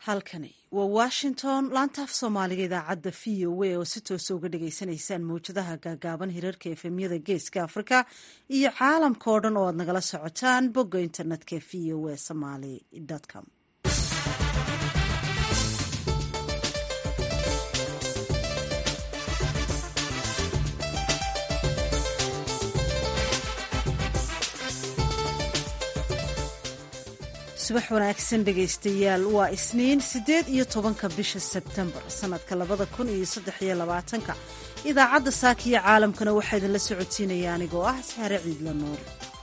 halkani waa washington laantaaf soomaaliga idaacadda v o a oo si toosa uga dhagaysanaysaan mawjadaha gaagaaban hirarka efemyada geeska afrika iyo caalamka oo dhan oo aad nagala socotaan bogga internetka v o a somaly com subax wanaagsan dhegaystayaal waa isniin siddeed iyo tobanka bisha sebtembar sannadka labada kun iyo saddex iyo labaatanka idaacadda saakiyo caalamkana waxaa idinla socodsiinaya anigoo ah saare ciidla nuur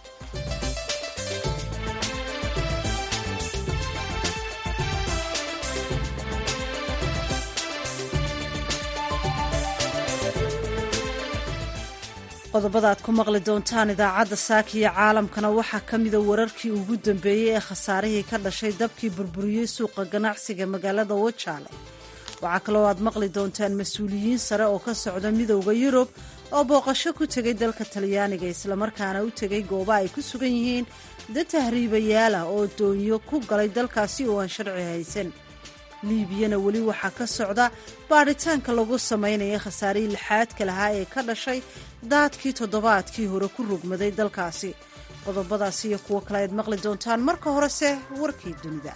qodobada aad ku maqli doontaan idaacadda saakiyo caalamkana waxaa ka mida wararkii ugu dambeeyey ee khasaarihii ka dhashay dabkii burburiyey suuqa ganacsiga magaalada wajaale waxaa kaloo aad maqli doontaan mas-uuliyiin sare oo ka socda midowda yurub oo booqasho ku tegay dalka talyaaniga islamarkaana u tegay gooba ay ku sugan yihiin dad tahriibayaala oo doonyo ku galay dalkaasi oo aan sharci haysan liibiyana weli waxaa ka socda baadhitaanka lagu samaynaya khasaarihii lixaadka lahaa ee ka dhashay daadkii toddobaadkii hore ku rogmaday dalkaasi qodobadaas iyo kuwo kale aad maqli doontaan marka horese warkii dunida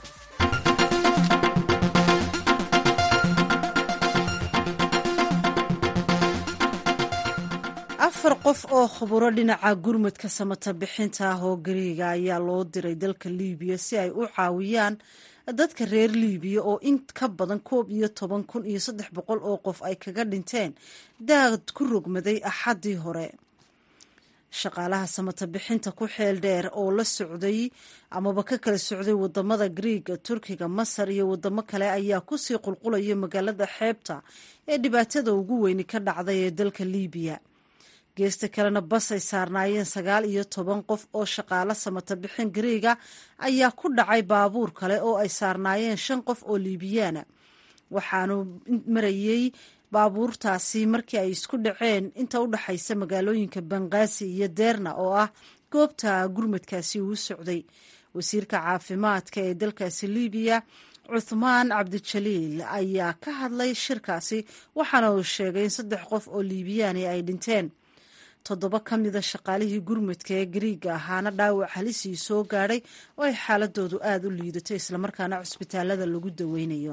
afar qof oo khuburo dhinaca gurmadka samata bixinta ah oo gariiga ayaa loo diray dalka liibiya si ay u caawiyaan dadka reer liibiya oo in ka badan koob iyo toban kun iyo saddex boqol oo qof ay kaga dhinteen daad ku rogmaday axaddii hore shaqaalaha samata bixinta ku xeel dheer oo la socday amaba ka kala socday wadamada griiga turkiga masar iyo wadamo kale ayaa kusii qulqulaya magaalada xeebta ee dhibaatada ugu weyni ka dhacday ee dalka liibiya geesta kalena bas ay saarnaayeen sagaal iyo toban qof oo shaqaalo samata bixin gariiga ayaa ku dhacay baabuur kale oo ay saarnaayeen shan qof oo liibiyaana waxaanu marayey baabuurtaasi markii ay isku dhaceen inta u dhaxaysa magaalooyinka bangaasi iyo deerna oo ah goobta gurmadkaasi uu socday wasiirka caafimaadka ee dalkaasi liibiya cuthmaan cabdijaliil ayaa ka hadlay shirkaasi waxaana uu sheegay in saddex qof oo liibiyaani ay dhinteen toddoba ka mida shaqaalihii gurmudka ee gariiga ahaana dhaawac halisii soo gaadhay oo ay xaaladoodu aada u liidato islamarkaana cusbitaalada lagu daweynayo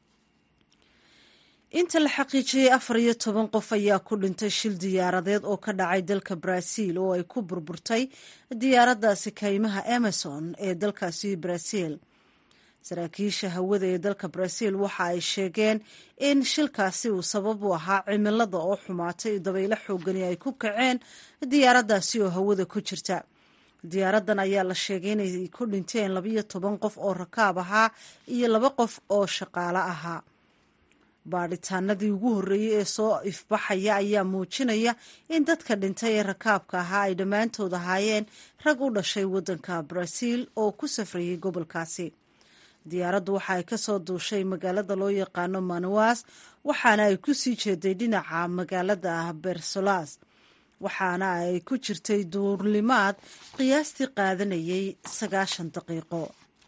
inta la xaqiijiyey afar iyo toban qof ayaa ku dhintay shil diyaaradeed oo ka dhacay dalka brazil oo ay ku burburtay diyaaraddaasi kaymaha emerson ee dalkaasi brazil saraakiisha hawada ee dalka brazil waxa ay sheegeen in shilkaasi uu sabab u ahaa cimilada oo xumaatay dabaylo xoogani ay ku kaceen diyaaraddaasi oo hawada ku jirta diyaaraddan ayaa la sheegay inay ku dhinteen labaiyo toban qof oo rakaab ahaa iyo laba qof oo shaqaalo ahaa baadhitaanadii ugu horreeyey ee soo ifbaxaya ayaa muujinaya in dadka dhintay ee rakaabka ahaa ay dhammaantood ahaayeen rag u dhashay waddanka brazil oo ku safrayay gobolkaasi diyaaraddu waxa ay kasoo duushay magaalada loo yaqaano manawas waxaana ay ku sii jeeday dhinaca magaalada bersolas waxaana ay ku jirtay duurlimaad qiyaastii qaadanayay sagaashan daqiiqo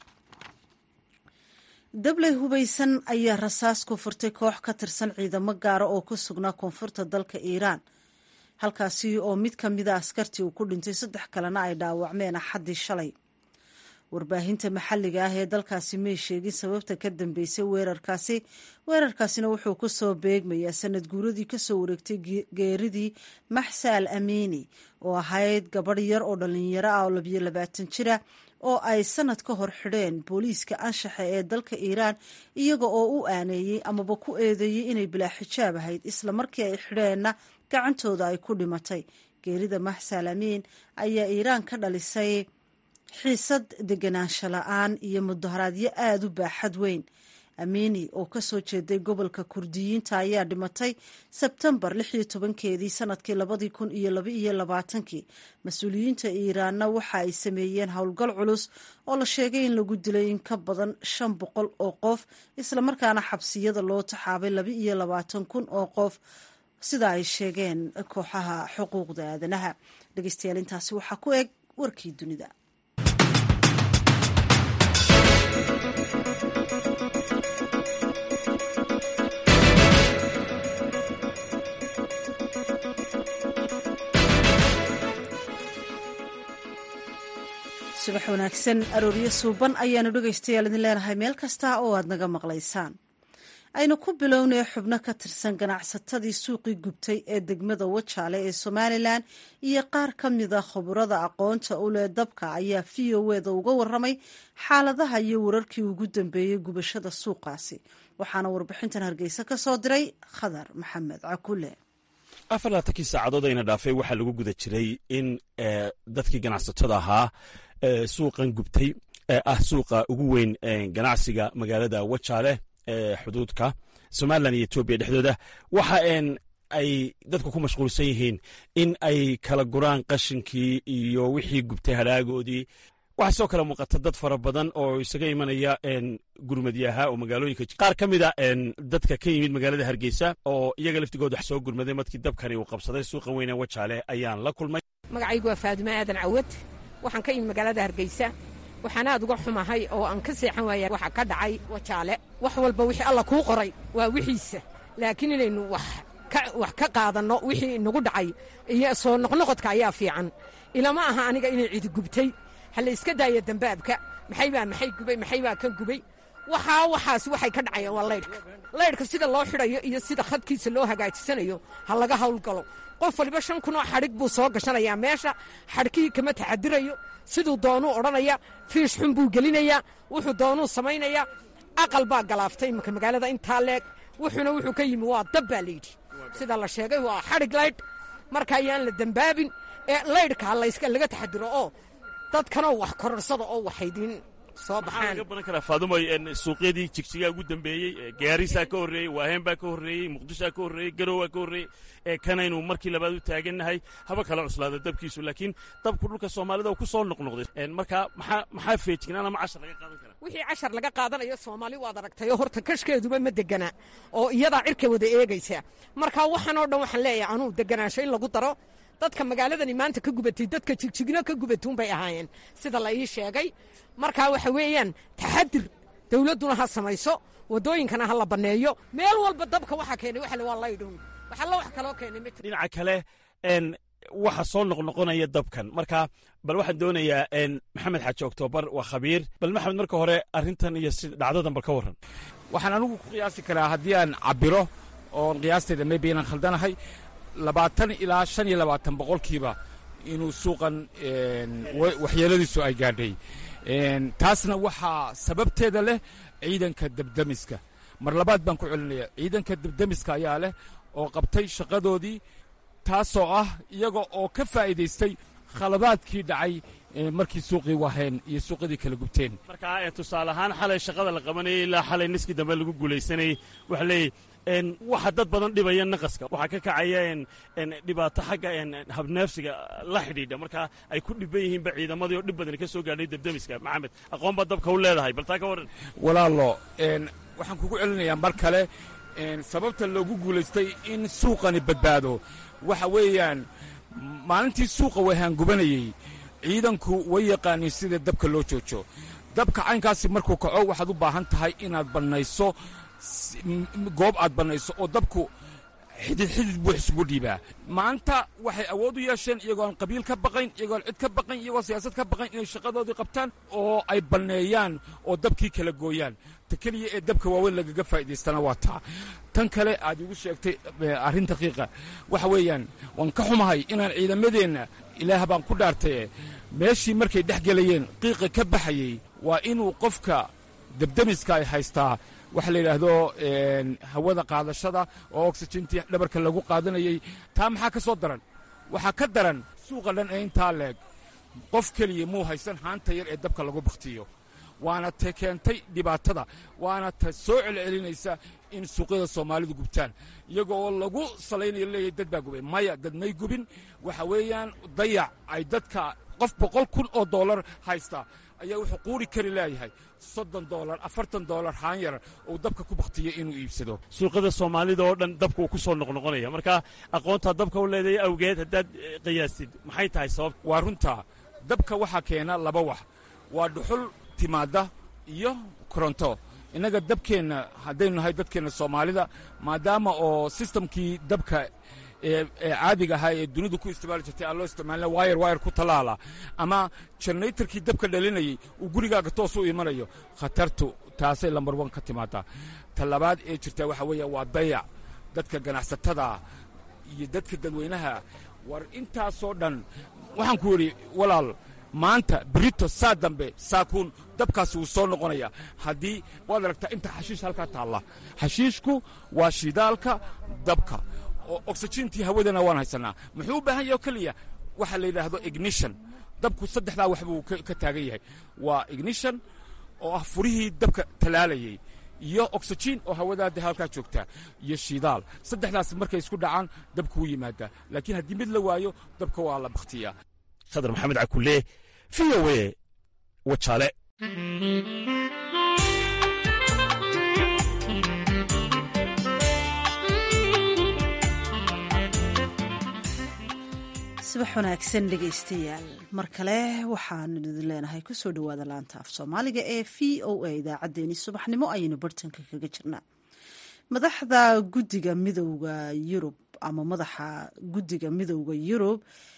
dabley hubaysan ayaa rasaas ku furtay koox ka tirsan ciidamo gaara oo ku sugnaa koonfurta dalka iiraan halkaasi oo mid ka mida askartii uu ku dhintay saddex kalena ay dhaawacmeen axaddii shalay warbaahinta maxalliga ah ee dalkaasi may sheegin sababta ka dambeysay weerarkaasi weerarkaasina wuxuu ku soo beegmayaa sanad guuradii kasoo wareegtay geeridii maxsa al amiini oo ahayd gabadh yar oo dhalinyaro ah oo labiyo labaatan jira oo ay sanad ka hor xidheen booliiska anshaxa ee dalka iiraan iyaga oo u aaneeyey amaba ku eedeeyey inay bilaa xijaab ahayd isla markii ay xidheenna gacantooda ay ku dhimatay geerida maxsa al amiin ayaa iiraan ka dhalisay xiisad deganaansho la-aan iyo mudaharaadyo aada u baaxad weyn amiini oo kasoo jeeday gobolka kurdiyiinta ayaa dhimatay sebtembar lix iyo tobankeedii sanadkii labadii kun iyo laba iyo labaatankii mas-uuliyiinta iiraanna waxa ay sameeyeen howlgal culus oo la sheegay in lagu dilay in ka badan shan boqol oo qof islamarkaana xabsiyada loo taxaabay laba iyo labaatan kun oo qof sida ay sheegeen kooxaha xuquuqda aadanaha dhegeystayaal intaasi waxaa ku eg warkii dunida wanaagsan arooryo suuban ayaanu dhegaystayaal idin leenahay meel kasta oo aad naga maqlaysaan aynu ku bilownay xubno ka tirsan ganacsatadii suuqii gubtay ee degmada wajaale ee somalilan iyo qaar ka mida khuburada aqoonta u leh dabka ayaa v o eda uga waramay xaaladaha iyo wararkii ugu dambeeyey gubashada suuqaasi waxaana warbixintan hargeysa ka soo diray khadar maxamed cakule afar laatankii saacadood ayna dhaafay waxaa lagu guda jiray in dadkii ganacsatada ahaa suuqan gubtay ee ah suuqa ugu weyn ganacsiga magaalada wajaale ee xuduudka somalilan iyo etoobiya dhexdooda waxa ay dadku ku mashquulsan yihiin in ay kala guraan qashinkii iyo wixii gubtay hadhaagoodii waxaa sidoo kale muuqata dad fara badan oo isaga imanaya gurmadyaha oo magaalooyinka qaar ka mida dadka ka yimid magaalada hargeysa oo iyaga laftigooda wax soo gurmaday markii dabkani uu qabsaday suuqa weyne wajaale ayaan la kulmay magacaygu waa faadime aadan cawad waxaan ka yimid magaalada hargeysa waxaan aad uga xumahay oo aan ka seexan waaya waxa ka dhacay wajaale wax walba wixii alla kuu qoray waa wixiisa laakiin inaynu wax ka qaadanno wixii inagu dhacay iyo soo noqnoqodka ayaa fiican ilama aha aniga inay cidi gubtay ha la iska daaya dambaabka maxay baa maxay gubay maxay baa kan gubay waxaa waxaas waxay ka dhacayaan waa laydhka laydhka sida loo xidhayo iyo sida khadkiisa loo hagaajisanayo ha laga hawlgalo qof waliba shan kunoo xadhig buu soo gashanayaa meesha xadhkihii kama taxadirayo siduu doonuu odhanaya fiish xun buu gelinayaa wuxuu doonuu samaynayaa aqal baa galaaftay imika magaalada intaa leeg wuxuuna wuxuu ka yimi waa dab baa layidhi sida la sheegay waa xadhig laydh marka ayaan la dembaabin ee laydhka laga taxadiro oo dadkanoo wax kororsada oo waxaydiin soo baxaan laga baran karaa faadumoy suuqyadii jigjigaa ugu dambeeyey gaarisaa ka horreeyey waaheen baa ka horreeyey muqdishaa ka horreeyey garowaa ka horreeyey ee kanaynu markii labaad u taagannahay haba kala cuslaada dabkiisu laakiin dabku dhulka soomaalida uu ku soo noqnoqday marka maxaa maxaa feejignaan ama cashar laga qaadan karaa wixii cashar laga qaadanayo soomaali waad aragtayoo horta kashkeeduba ma degana oo iyadaa cirka wada eegaysa marka waxaan oo dhan waxaan leeyahay anuu deganaansho in lagu daro dadka magaaladani maanta ka gubatay dadka jigjigno ka gubatuun bay ahaayeen sida la ii sheegay markaa waxa weeyaan taxadir dawladduna ha samayso waddooyinkana ha la banneeyo meel walba dabka waxaa keenay waxa waa laydhow waxalla wax kaloo keenay ma jiro dhinaca kale waxa soo noqnoqonaya dabkan marka bal waxaan doonayaa maxamed xaaji oktoobar waa khabiir bal maxamed marka hore arrintan iyo si dhacdadan bal ka warran waxaan anigu ku qiyaasi karaa haddii aan cabbiro oon qiyaastayda maybe inaan khaldanahay labaatan ilaa shan iyo labaatan boqolkiiba inuu suuqan waxyeeladiisu ay gaadhay taasna waxaa sababteeda leh ciidanka debdemiska mar labaad baan ku celinaya ciidanka debdemiska ayaa leh oo qabtay shaqadoodii taasoo ah iyaga oo ka faa'iidaystay khaladaadkii dhacay markii suuqii waheen iyo suuqyadii kala gubteen marka tusaale ahaan xalay shaqada la qabanayay ilaa xalay niskii dambe lagu guulaysanayey waxa leeyahy waxa dad badan dhibaya naqaska waxaa ka kacaya dhibaato xagga habneefsiga la xidhiidha marka ay ku dhiban yihiinba ciidamadii oo dhib badani ka soo gaadhay debdemiska maxamed aqoon baad dabka u leedahay bal taa ka warran walaalo waxaan kugu celinayaa mar kale sababta loogu guulaystay in suuqani badbaado waxa weeyaan maalintii suuqa wahaan gubanayey ciidanku way yaqaaniin sida dabka loo joojo dabka caynkaasi markuu kaco waxaad u baahan tahay inaad bannayso goob aad bannayso oo dabku xidid xidid buu isugu dhiibaa maanta waxay awood u yeesheen iyagoon qabiil ka baqayn iyagoon cid ka baqayn iyagoo siyaasad ka baqayn inay shaqadoodii qabtaan oo ay banneeyaan oo dabkii kala gooyaan ta keliya ee dabka waaweyn lagaga faa'idaystana waa taa tan kale aad igu sheegtay arrin daqiiqa waxa weeyaan waan ka xumahay inaan ciidamadeenna ilaah baan ku dhaartaye meeshii markay dhex gelayeen qiiqa ka baxayey waa inuu qofka debdemiska ay haystaa waxa la yidhaahdo hawada qaadashada oo oxijintii dhabarka lagu qaadanayey taa maxaa ka soo daran waxaa ka daran suuqa dhan ee intaa leeg qof keliya muu haysan haanta yar ee dabka lagu bakhtiyo waana ta keentay dhibaatada waana ta soo celcelinaysa in suuqyada soomaalidu gubtaan iyago oo lagu salaynayo leeyahay dad baa gubay maya dad may gubin waxa weeyaan dayac ay dadka qof boqol kun oo dollar haysta ayaa wuxuu quuri kari leeyahay soddon dolar afartan dolar haan yar uu dabka ku bakhtiyo inuu iibsado suuqyada soomaalida oo dhan dabka uu ku soo noqnoqonaya marka aqoontaa dabka u leedahay awgeed haddaad qiyaastid maxay tahay sababta waa runtaa dabka waxaa keena laba wax waa dhuxul timaadda iyo koronto innaga dabkeenna haddaynu nahay dadkeenna soomaalida maadaama oo sistamkii dabka ee caadiga ahaa ee dunidu ku isticmaali jirtay aan loo isticmaalina wayar wayar ku tallaala ama generatorkii dabka dhalinayay uu gurigaaga toos u imanayo khatartu taasay lambar wan ka timaadaa ta labaad ee jirtaa waxa weeya waa dayac dadka ganacsatada iyo dadka dadweynaha war intaasoo dhan waxaan ku yidhi walaal maanta brito saa dambe saakuun dabkaasi wuu soo noqonaya haddii waad aragtaa inta xashiish halkaa taalla xashiishku waa shidaalka dabka oo oxygentii hawadana waan haysanaa muxuu u baahan yahay oo keliya waxaa la yidhaahdo ignition dabku saddexdaa wax buu ka taagan yahay waa ignition oo ah furihii dabka talaalayay iyo oxygen oo hawadaada halkaa joogtaa iyo shidaal saddexdaas markay isku dhacaan dabku wuu yimaadaa laakiin haddii mid la waayo dabka waa la bakhtiyaa khadar maxamed cakulle v o a wajaale subax wanaagsan dhegaystayaal mar kale waxaanu idin leenahay kusoo dhowaada laanta af soomaaliga ee v o a idaacaddeenii subaxnimo ayaynu bartanka kaga jirnaa madaxda guddiga midowda yurub ama madaxa guddiga midowda yurub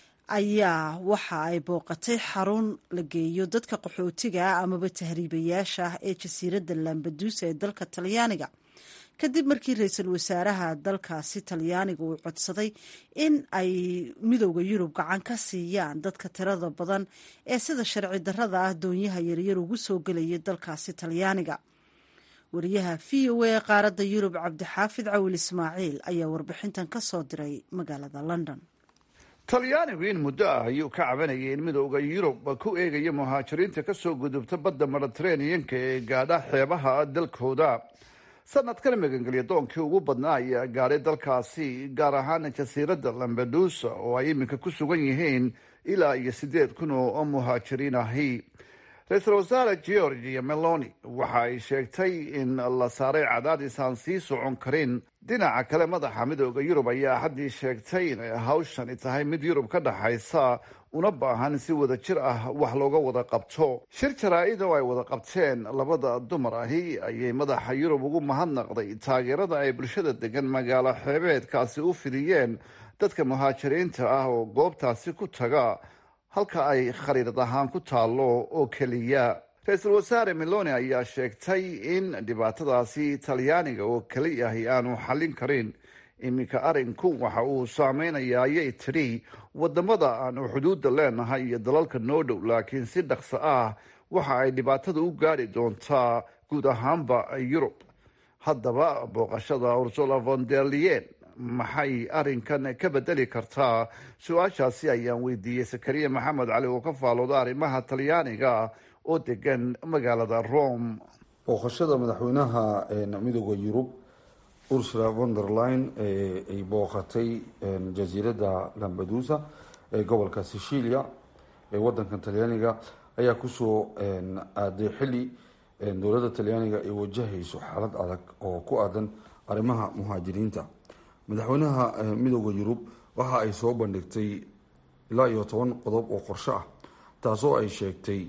ayaa waxa ay booqatay xarun la geeyo dadka qaxootiga amaba tahriibayaasha ah ee jasiiradda lambaduusa ee dalka talyaaniga kadib markii ra-iisul wasaaraha dalkaasi talyaaniga uu codsaday in ay midowda yurub gacan ka siiyaan dadka tirada badan ee sida sharci darrada ah doonyaha yaryar ugu soo gelaya dalkaasi talyaaniga wariyaha v o a qaaradda yurub cabdixaafid cawil ismaaciil ayaa warbixintan ka soo diray magaalada london talyaanigu in muddo ah ayuu ka cabanayay in midowda yurub ku eegaya muhaajiriinta kasoo gudubta badda mediteraneanka ee gaadha xeebaha dalkooda sanadkan magangelya doonkii ugu badnaa ayaa gaadhay dalkaasi gaar ahaan jasiiradda lambadusa oo ay iminka ku sugan yihiin ilaa iyo siddeed kun oo muhaajiriin ahi ra-iisul wasaare georgia meloni waxa ay sheegtay in la saaray cadaadis aan sii socon karin dhinaca kale madaxa midooda yurub ayaa haddii sheegtay inay hawshani tahay mid yurub ka dhaxaysa una baahan si wada jir ah wax looga wada qabto shir jaraa-id oo ay wada qabteen labada dumar ahi ayay madaxa yurub ugu mahadnaqday taageerada ay bulshada degan magaalo xeebeedkaasi u fidiyeen dadka muhaajiriinta ah oo goobtaasi ku taga halka ay khariirad ahaan ku taallo oo keliya ra-iisul wasaare meloni ayaa sheegtay in dhibaatadaasi talyaaniga oo keliya ahi aanu xallin karin iminka arinku waxa uu saameynayaa ayay tidhi wadamada aanu xuduudda leenahay iyo dalalka noo dhow laakiin si dhaqso ah waxa ay dhibaatada u gaadhi doontaa guud ahaanba yurub haddaba booqashada ursula von der leyen maxay arrinkan ka bedeli kartaa su-aashaasi ayaan weydiiyey sakariya maxamed cali oo ka faalooda arrimaha talyaaniga oo degan magaalada rome booqashada madaxweynaha midooda yurub ursula von der line ay booqatay jasiiradda lambadusa ee gobolka sicilia ee wadankan talyaaniga ayaa kusoo aaday xili dowladda talyaaniga ay wajahayso xaalad adag oo ku aadan arrimaha muhaajiriinta madaxweynaha midooda yurub waxa ay soo bandhigtay ilaa iyo toban qodob oo qorsho ah taasoo ay sheegtay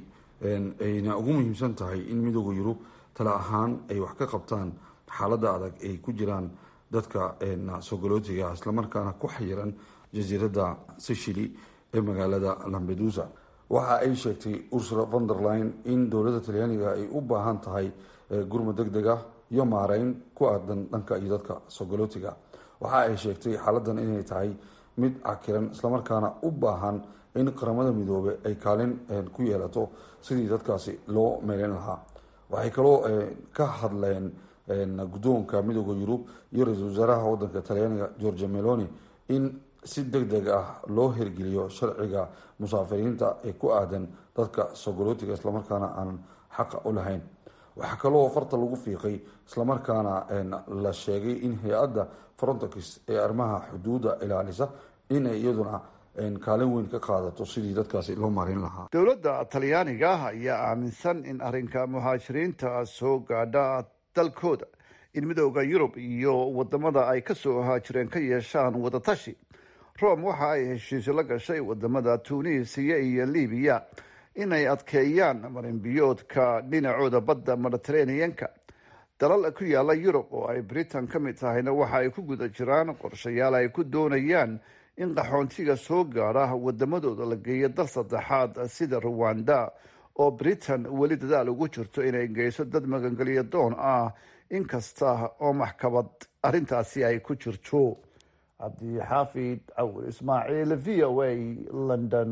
ayna ugu muhiimsan tahay in midooda yurub tale ahaan ay wax ka qabtaan xaaladda adag ay ku jiraan dadka sogolootiga islamarkaana ku xayiran jasiiradda sicily ee magaalada lambedusa waxa ay sheegtay ursula von der line in dowladda talyaaniga ay u baahan tahay gurma deg deg ah iyo maareyn ku aadan dhanka iyo dadka sogolootiga waxa ay sheegtay xaaladan inay tahay mid cakiran islamarkaana u baahan in qaramada midoobe ay kaalin ku yeelato sidii dadkaasi loo meeleyn lahaa waxay kaloo ka hadleen guddoonka midooda yurub iyo ra-iisul wasaaraha wadanka talyaaniga georgia meloni in si deg deg ah loo hirgeliyo sharciga musaafiriinta ee ku aadan dadka sogolootiga islamarkaana aanan xaqa u lahayn waxaa kaloo farta lagu fiiqay islamarkaana la sheegay in hay-adda frontex ee arrimaha xuduudda ilaalisa inay iyaduna kaalin weyn ka qaadato sidii dadkaasi loo maareyn lahaa dowladda talyaaniga ah ayaa aaminsan in arrinka muhaajiriinta soo gaadha dalkooda in midooda yurub iyo wadamada ay kasoo haajireen ka yeeshaan wadatashi rome waxa ay heshiisyo la gashay wadamada tunisiya iyo libiya inay adkeeyaan marinbiyoodka dhinacooda badda mediteraneanka dalal ku yaala yurub oo ay britain ka mid tahayna waxa ay ku guda jiraan qorshayaal ay ku doonayaan in qaxoontiga soo gaadha wadamadooda la geeyo dal saddexaad sida ruwanda oo britain weli dadaal ugu jirto inay geyso dad magangelyo doon ah inkasta oo maxkamad arrintaasi ay ku jirto cabdixaafid cawil ismaaciil v o a london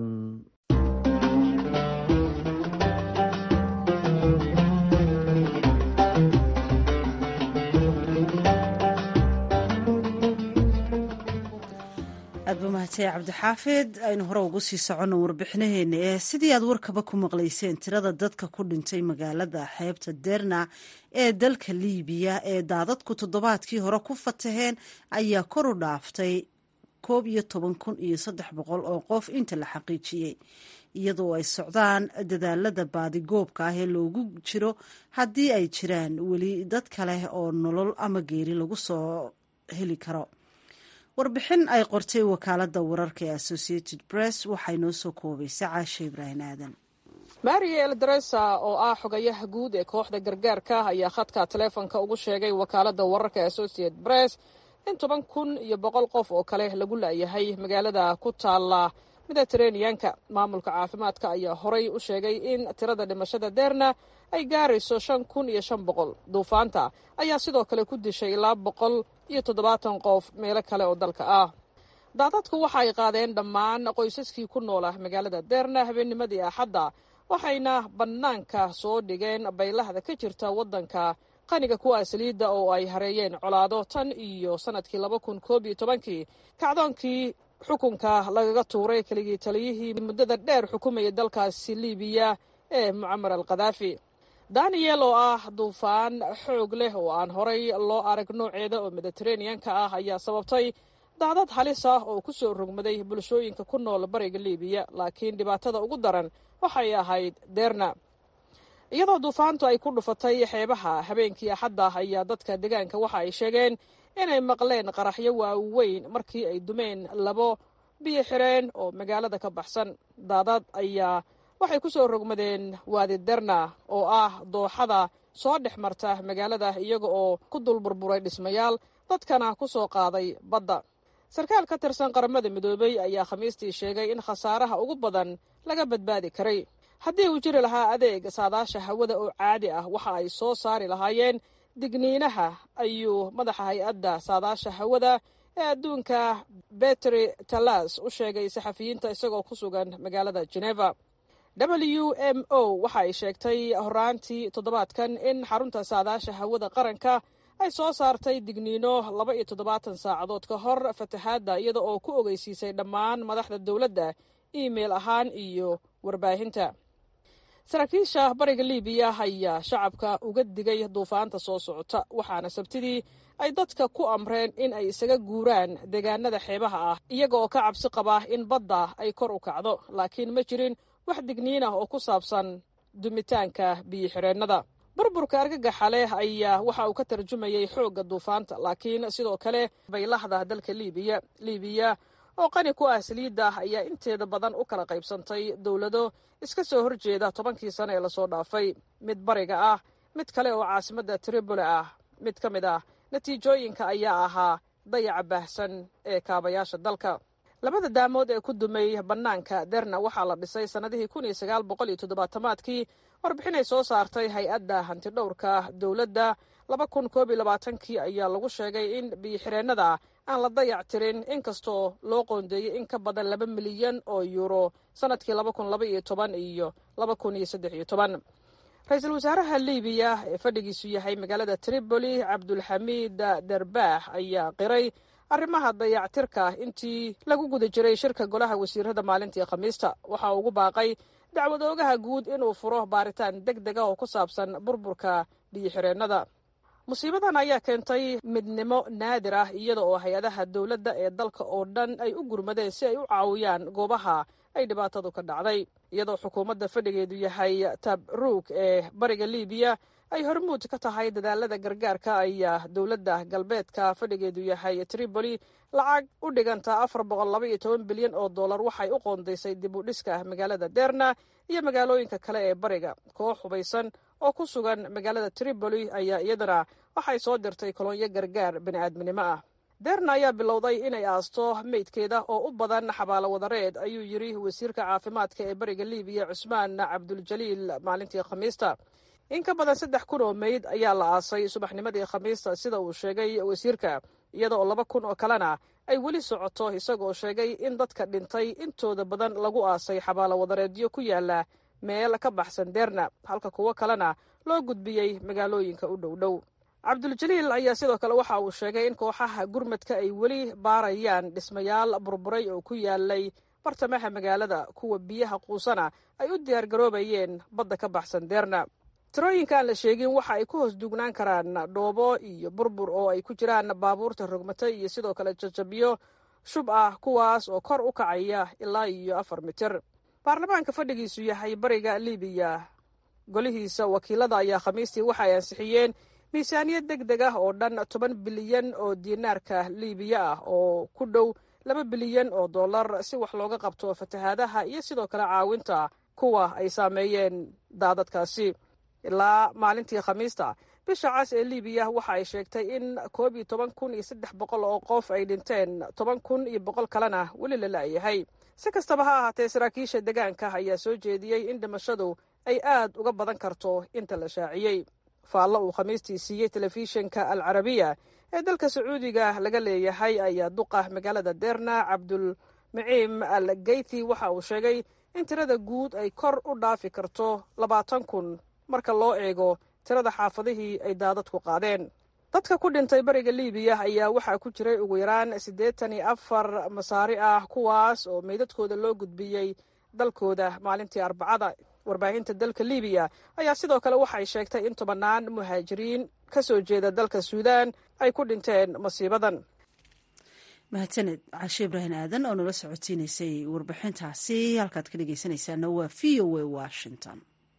aad ba mahadsanay cabdixaafid aynu hore ugu sii soconno warbixinaheena ee sidii aad warkaba ku maqlayseen tirada dadka ku dhintay magaalada xeebta derna ee dalka liibiya ee daadadku toddobaadkii hore ku fataheen ayaa kor u dhaaftay koob iyo toban kun iyo saddex boqol oo qof inta la xaqiijiyey iyadoo ay socdaan dadaalada baadigoobka ah ee loogu jiro haddii ay jiraan weli dad kale oo nolol ama geeri lagu soo heli karo warbixin ay qortay wakaalada wararka ee associated press waxay noo soo koobaysa caashe ibraahim aadan mariel dresa oo ah xogayaha guud ee kooxda gargaarka ayaa khadka taleefonka ugu sheegay wakaalada wararka ee associated press in toban kun iyo boqol qof oo kale lagu la'yahay magaalada ku taala mediteraneanka maamulka caafimaadka ayaa horay u sheegay in tirada dhimashada deerna ay gaarayso shan kun iyo shan boqol duufaanta ayaa sidoo kale ku dishay ilaa boqol iyo toddobaatan qof meelo kale oo dalka ah daadadku waxa ay qaadeen dhammaan qoysaskii ku noola magaalada deerna habeennimadii axadda waxayna bannaanka soo dhigeen baylahda ka jirta waddanka qaniga kuwa saliidda oo ay hareeyeen colaado tan iyo sannadkii laba kun koob iyo tobankii kacdoonkii xukunka lagaga tuuray keligii taliyihii muddada dheer xukumayay dalkaasi liibiya ee mucamar al khadaafi daniel oo ah duufaan xoog leh oo aan horay loo arag nooceeda oo mediteraneanka ah ayaa sababtay daadad halis ah oo ku soo rogmaday bulshooyinka ku nool bariga liibiya laakiin dhibaatada ugu daran waxay ahayd deerna iyadoo duufaantu ay ku dhufatay xeebaha habeenkii axadda ayaa dadka deegaanka waxa ay sheegeen inay maqleen qaraxyo waaweyn markii ay dumeen labo biyo xireen oo magaalada ka baxsan daadad ayaa waxay ku soo rogmadeen waadi derna oo ah dooxada soo dhex marta magaalada iyaga oo ku dul burburay dhismayaal dadkana ku soo qaaday badda sarkaal ka tirsan qaramada midoobey ayaa khamiistii sheegay in khasaaraha ugu badan laga badbaadi karay haddii uu jiri lahaa adeeg saadaasha hawada oo caadi ah waxa ay soo saari lahaayeen digniinaha ayuu madaxa hay-adda saadaasha hawada ee adduunka betri talas u sheegay saxafiyiinta isagoo ku sugan magaalada geneva w m o waxa ay sheegtay horaantii toddobaadkan in xarunta saadaasha hawada qaranka ay soo saartay digniino laba iyo toddobaatan saacadood ka hor fatahaadda iyada oo ku ogeysiisay dhammaan madaxda dowladda iimail ahaan iyo warbaahinta saraakiisha bariga liibiya ayaa shacabka uga digay duufaanta soo socota waxaana sabtidii ay dadka ku amreen in ay isaga guuraan deegaanada xeebaha ah iyaga oo ka cabsi qaba in badda ay kor u kacdo laakiin ma jirin wax digniin ah oo ku saabsan dumitaanka biyo-xireennada burburka argagaxa leh ayaa waxa uu ka tarjumayay xoogga duufaanta laakiin sidoo kale baylahda dalka liibiya liibiya oo qani ku ah saliidda ayaa inteeda badan u kala qaybsantay dowlado iska soo horjeeda tobankii sano ee lasoo dhaafay mid bariga ah mid kale oo caasimadda tripoli ah mid ka mid ah natiijooyinka ayaa ahaa dayaca baahsan ee kaabayaasha dalka labada daamood ee ku dumay bannaanka derna waxaa la dhisay sannadihii kun iyo sagaal boqol iyo toddobaatamaadkii warbixinay soo saartay hay-adda hantidhowrka dowladda laba kun koob iyo labaatankii ayaa lagu sheegay in biyo-xireennada aan la dayac tirin inkastoo loo qoondeeyey in ka badan laba milyan oo yuuro sannadkii laba kun laba iyo toban iyo laba kun iyo saddex iyo toban ra-iisul wasaaraha liibiya ee fadhigiisu yahay magaalada tripoli cabdulxamiid darbaax ayaa qiray arrimaha dayactirka intii lagu guda jiray shirka golaha wasiirada maalintii khamiista waxa ugu baaqay dacwad oogaha guud inuu furo baaritaan deg dega oo ku saabsan burburka biyo-xireennada musiibadan ayaa keentay midnimo naadir ah iyada oo hay-adaha dowladda ee dalka oo dhan ay u gurmadeen si ay u caawiyaan goobaha ay dhibaatadu ka dhacday iyadoo xukuumadda fadhigeedu yahay tabruuk ee bariga liibiya ay hormuud ka tahay dadaalada gargaarka ayaa dowladda galbeedka fadhigeedu yahay tripoli lacag u dhiganta afar boqol laba iyo toban bilyan oo dollar waxay u qoondaysay dib u dhiska magaalada derna iyo magaalooyinka kale ee bariga koox hubaysan oo ku sugan magaalada tripoli ayaa iyadana waxay soo dirtay kolonyo gargaar bini'aadminimo ah derna ayaa bilowday inay aasto meydkeeda oo u badan xabaalo wadareed ayuu yidhi wasiirka caafimaadka ee bariga libiya cusmaan cabduljaliil maalintii khamiista in ka badan saddex kun oo meyd ayaa la aasay subaxnimadii khamiista sida uu sheegay wasiirka iyada oo laba kun oo kalena ay weli socoto isagoo sheegay in dadka dhintay intooda badan lagu aasay xabaalo wadareedyo ku yaala meel ka baxsan derna halka kuwo kalena loo gudbiyey magaalooyinka u dhow dhow cabduljaliil ayaa sidoo kale waxa uu sheegay in kooxaha gurmadka ay weli baarayaan dhismayaal burburay oo ku yaalay bartamaha magaalada kuwa biyaha quusana ay u diyaargaroobayeen badda ka baxsan derna tirooyinka aan la sheegin waxa ay ku hoos duugnaan karaan dhoobo iyo burbur oo ay ku jiraan baabuurta rogmata iyo sidoo kale jajabyo shub ah kuwaas oo kor u kacaya ilaa iyo afar mitir baarlamaanka fadhigiisu yahay bariga libiya golihiisa wakiilada ayaa khamiistii waxa ay ansixiyeen miisaaniyad deg deg ah oo dhan toban bilyan oo diinaarka libiya ah oo ku dhow laba bilyan oo dollar si wax looga qabto fatahaadaha iyo sidoo kale caawinta kuwa ay saameeyeen daadadkaasi ilaa maalintii khamiista bisha cas ee libiya waxa ay sheegtay in koob iyo toban kun iyo saddex boqol oo qof ay dhinteen toban kun iyo boqol kalena weli la la'yahay si kastaba ha ahaatee saraakiisha deegaanka ayaa soo jeediyey in dhimashadu ay aad uga badan karto inta la shaaciyey faallo uu khamiistii siiyey telefishinka al carabiya ee dalka sacuudiga laga leeyahay ayaa duqa magaalada derna cabdul maciim al geythi waxa uu sheegay in tirada guud ay kor u dhaafi karto labaatan kun marka loo eego tirada xaafadihii ay daadadku qaadeen dadka ku dhintay bariga libiya ayaa waxaa ku jiray ugu yaraan siddeetan iyo afar masaari ah kuwaas oo meydadkooda loo gudbiyey dalkooda maalintii arbacada warbaahinta dalka libiya ayaa sidoo kale waxay sheegtay in tobannaan muhaajiriin ka soo jeeda dalka suudaan ay ku dhinteen masiibadan mahadsaned cashe ibraahim aadan oo nala socotiinaysay warbixintaasi halkaad ka dhegeysanaysaana waa v o a washington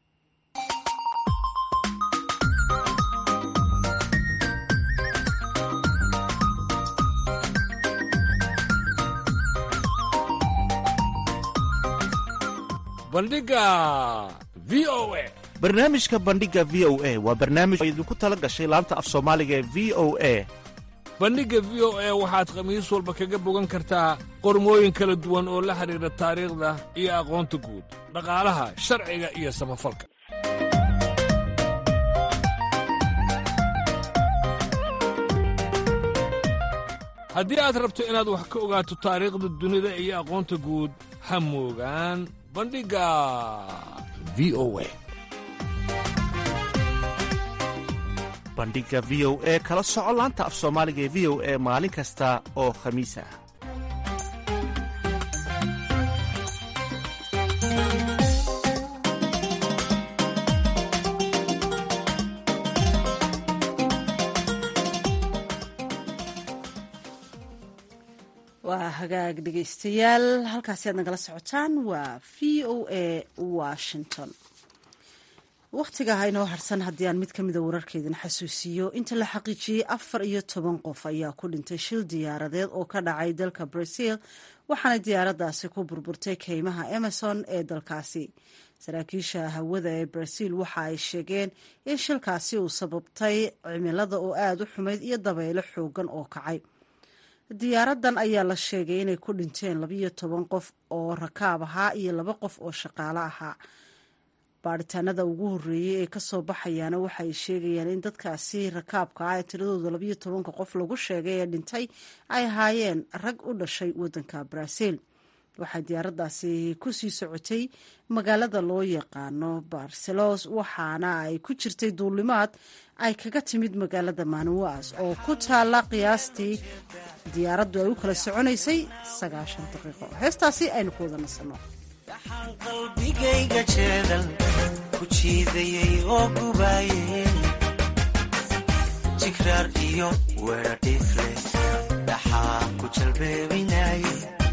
bandhiga v o a barnaamijka bandhiga v o a waa barnaamij oo idinku tala gashay laanta af soomaaliga ee v o a bandhigga v o a waxaad khamiis walba kaga bogan kartaa qormooyin kala duwan oo la xidhiidha taariikhda iyo aqoonta guud dhaqaalaha sharciga iyo samafalka haddii aad rabto inaad wax ka ogaato taariikhda dunida iyo aqoonta guud ha moogaan bandhigga v o a bandhiga v o e kala soco laanta af soomaaliga ee v o e maalin kasta oo khamiis ah waa hagaag dhegeystayaal halkaasi aad nagala socotaan waa v o a washington wakhtiga ha inoo harsan haddii aan mid ka mida wararkeedin xasuusiyo inta la xaqiijiyey afar iyo toban qof ayaa ku dhintay shil diyaaradeed oo ka dhacay dalka brazil waxaana diyaaradaasi ku burburtay keymaha emerson ee dalkaasi saraakiisha hawada ee brazil waxa ay sheegeen in shilkaasi uu sababtay cimilada oo aada u xumayd iyo dabaylo xoogan oo kacay diyaaradan ayaa la sheegay inay ku dhinteen labiyo toban qof oo rakaab ahaa iyo laba qof oo shaqaale ahaa baaritaanada ugu horeeyey ee kasoo baxayaana waxaay sheegayaan in dadkaasi rakaabka ah ee tiradooda labiyo tobanka qof lagu sheegay ee dhintay ay ahaayeen rag u dhashay wadanka brazil waxay diyaaradaasi kusii socotay magaalada loo yaqaano barcelos waxaana ay ku jirtay duulimaad ay kaga timid magaalada manuas oo ku taala qiyaastii diyaaraddu ay u kala soconaysay sagaashan daqiiqo heestaasi aynu ku wada nasanno waxaan qalbigayga jeedal ku jiidayay oo gubaayay jigraar iyo weedha dhiifle dhaxaa ku jalbeebinayay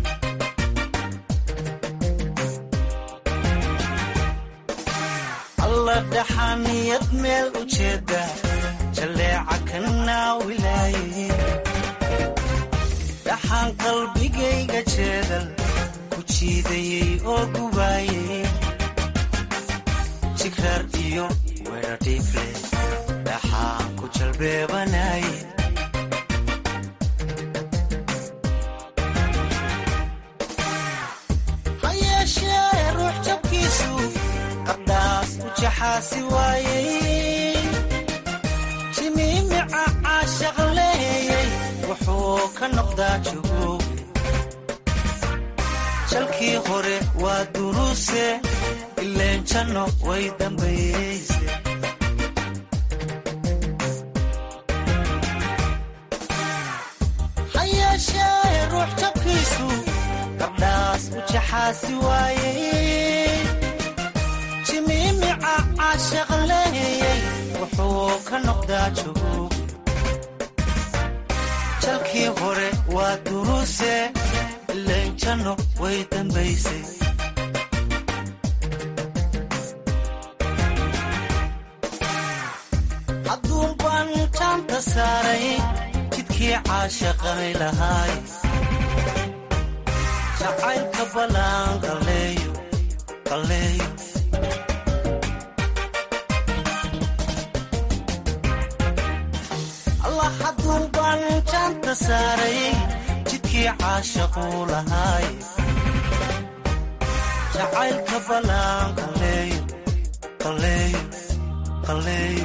alla dhaxaaniyad meel u jeeda jalleeca ka naawilaayay dhaxaan qalbigayga jeedal ku jiidayay oo gubaayay jigraar iyo weradhiifle dhaxaan ku jalbeebanaye ha yeeshee ruux jabkiisu qardhaas u jaxaasi waayey jimiimica caashaq leeyey wuxuu ka noqdaa jugooge jalkii hore waa duruuse ileen janno way dambayeyse ha yeeshee ruux jabkiisu gabdhaas u jaxaasi waayey jimiimica caashaq leeyey wuxuu ka noqdaa jugooge jalkii hore waa duruuse ileen janno way dambaysay hadduun baan jaanta saaray jidkii caashaqanay lahaay jacaylka ballaan qalleeyo qalleeyo allah hadduun baan jaanta saaray jidkii caashaquu lahaay jacaylka ballaan qalleeyo qalleeyo qalleeyo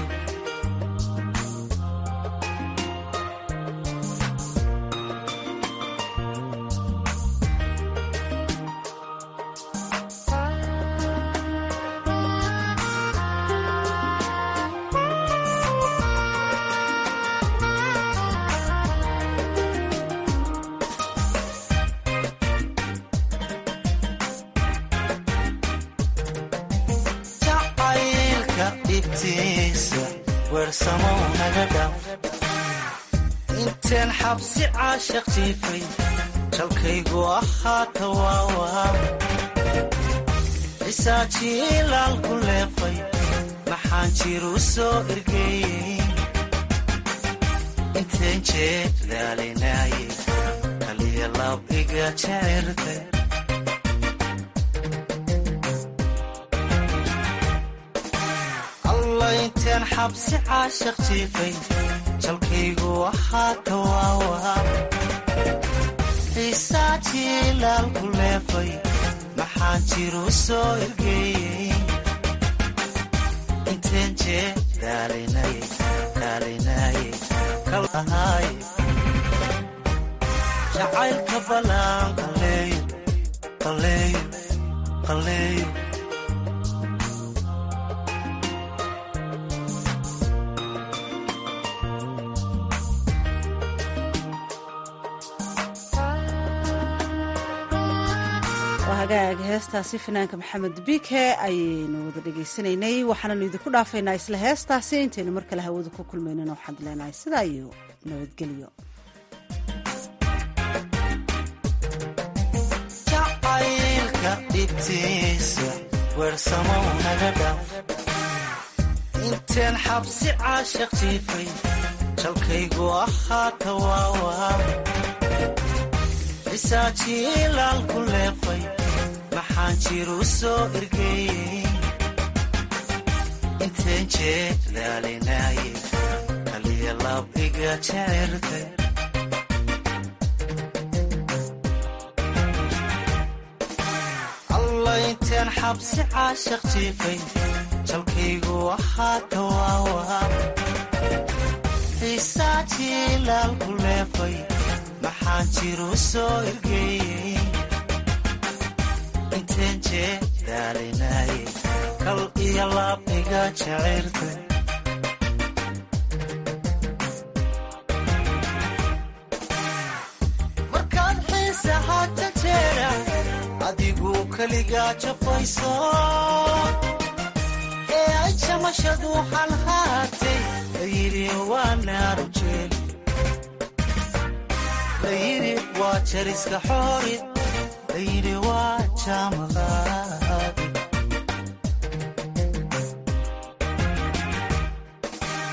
jacaylka dhibtiisa weersamow naga dhaaf inteen xabsi caashaq jiifay jalkaygu ahaata waawaa cisaajiilaal ku leefay maxaan jiru soo ergeeyey inteen jeed daalinaaye kaliya lab iga jecirtay alla inteen xabsi caashaq jiifay jalkaygu ahaata waawaa xiisaa jiilaal ku leefay maxaan jiru soo ergeeyey inteen jee daalinaye daalinaye kalahaaye jacaylka ballaan qalleeyo qalleeyo qalleeyo waa hagaag heestaasi fanaanka maxamed bike ayaynu wada dhegaysanaynay waxaananu idinku dhaafaynaa isla heestaasi intaynu mar kale hawada ku kulmaynana waxaan leenahay sidaa iyo nabadgelyo jacaylka dhibtiisa weersamow naga dhaaf inteen xabsi caashaq jiifay jalkaygu ahaata waawaa cisaajiilaal ku leefay maxaan jiru soo ergeeyey inteen jeed daalinaaye kaliya lab iga jecirtay alla inteen xabsi caashaq jiifay jalkaygu ahaata waawaa xiisaa jiilaal ku leefay maxaan jiru soo ergeeyey inteen jee daalinaaye kal iyo laab iga jecirtay markaad xiisaha jajeera adigu keligaa jafayso ee ay jamashadu halhaatay layidhi waa naaru jeeli layidhi waa jariska xoori layidhi waa jaamaqaa